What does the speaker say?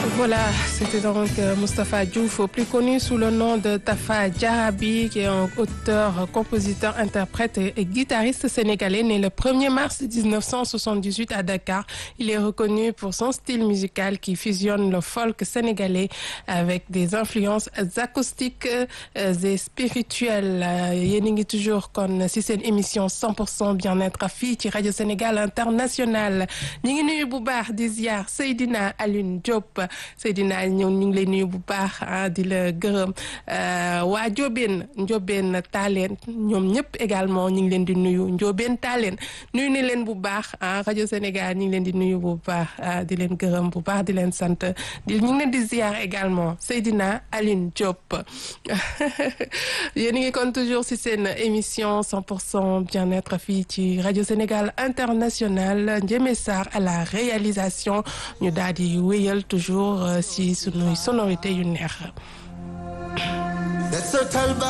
Voilà, c'était donc Mustapha Diouf, plus connu sous le nom de Tafa Djarabi, qui est un auteur, compositeur, interprète et guitariste sénégalais, né le 1er mars 1978 à Dakar. Il est reconnu pour son style musical qui fusionne le folk sénégalais avec des influences acoustiques et spirituelles. yéen a ngi toujours kon si seen émission 100% bien-être fii ci rajo Sénégal international ñu ngi nuyu bu baax di ziar Seydina Alioune Diop Seydina ñëw ñu ngi lay nuyu bu baax ah di la gërëm waa Ndiobène Ndiobène Talen ñoom ñëpp également ñu ngi leen di nuyu Ndiobène Talen nuyu ni leen bu baax ah rajo Sénégal ñu ngi leen di nuyu bu baax di leen gërëm bu baax di leen sant di ñu ngi leen di ziar également Seydina Alioune Diop yéen a ngi kon toujours si seen émission 100% bien-être fii ci rajo Sénégal international Ndiémé Sarr à la réalisation ñu daal di wéyal toujours si sunuy sonorité yu neex